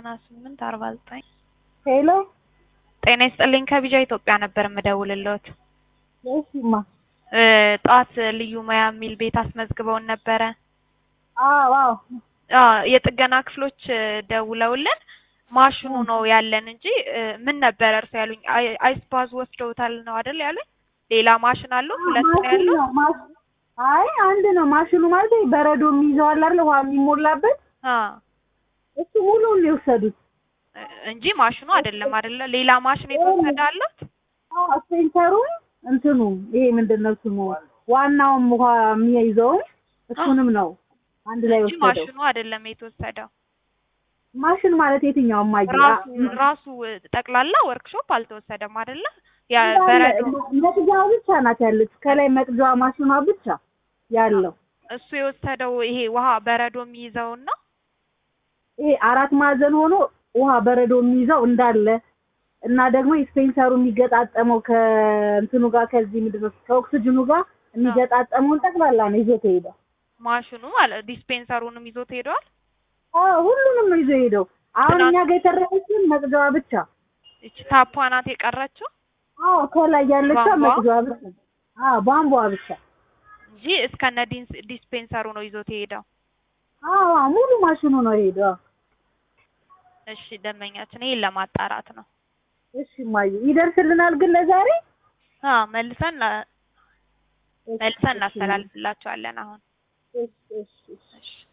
ዘጠና ስምንት አርባ ዘጠኝ ሄሎ ጤና ይስጥልኝ ከቢጃ ኢትዮጵያ ነበር የምደውልልዎት። እሺማ እ ጠዋት ልዩ ሙያ የሚል ቤት አስመዝግበውን ነበረ። አዎ አዎ አ የጥገና ክፍሎች እ ደውለውልን ማሽኑ ነው ያለን እንጂ እ ምን ነበረ እርሱ ያሉኝ? አይ አይስፓዝ ወስደውታል ነው አይደል ያሉኝ? ሌላ ማሽን አለው ሁለት ነው ማሽን ያለው? ነው ማሽ- አይ አንድ ነው ማሽኑ ማለት ይሄ በረዶ የሚይዘው አለ አይደል ውሃ የሚሞላበት አ እሱ ሙሉውን ነው የወሰዱት። እ እንጂ ማሽኑ አይደለም አይደለ? ሌላ ማሽን የተወሰደ አለት? አዎ ሴንተሩን እንትኑ ይሄ ምንድን ነው ስሙ ዋናውም ውሃ የሚይዘውን እሱንም ነው አንድ ላይ እንጂ ወሰደው። ማሽኑ አይደለም የተወሰደው። ማሽን ማለት የትኛው ማይ ራሱ ራሱ እ ጠቅላላ ወርክሾፕ አልተወሰደም አይደለ? ያ በረዶ መቅጃዋ ብቻ ናት ያለች ከላይ መቅጃዋ ማሽኗ ብቻ ያለው እሱ የወሰደው ይሄ ውሃ በረዶ የሚይዘውን ነው። ይሄ አራት ማዕዘን ሆኖ ውሃ በረዶ የሚይዘው እንዳለ እና ደግሞ ስፔንሰሩ የሚገጣጠመው ከእንትኑ ጋር ከዚህ ምንድን ነው ከኦክስጅኑ ጋር የሚገጣጠመውን ጠቅላላ ነው ይዞት ሄደው። ማሽኑ ማለት ዲስፔንሰሩንም ይዞት ሄደዋል። አዎ ሁሉንም ነው ይዞ ሄደው። አሁን እኛ ጋር የተረፈችን መቅጃዋ ብቻ። እቺ ታፓ ናት የቀረችው አዎ ከላይ ያለችው ቧንቧ? መቅጃዋ ብቻ። አዎ ቧንቧ ብቻ። እንጂ እስከነ ዲንስ- ዲስፔንሰሩ ነው ይዞት የሄደው። አዎ አዎ፣ ሙሉ ማሽኑ ነው ሄደው። እሺ ደንበኛችን ይሄን ለማጣራት ነው። እሺ ማየ ይደርስልናል ግን ለዛሬ አ መልሰን ላ- መልሰን እናስተላልፍላቸዋለን አሁን። እሺ እሺ እሺ እሺ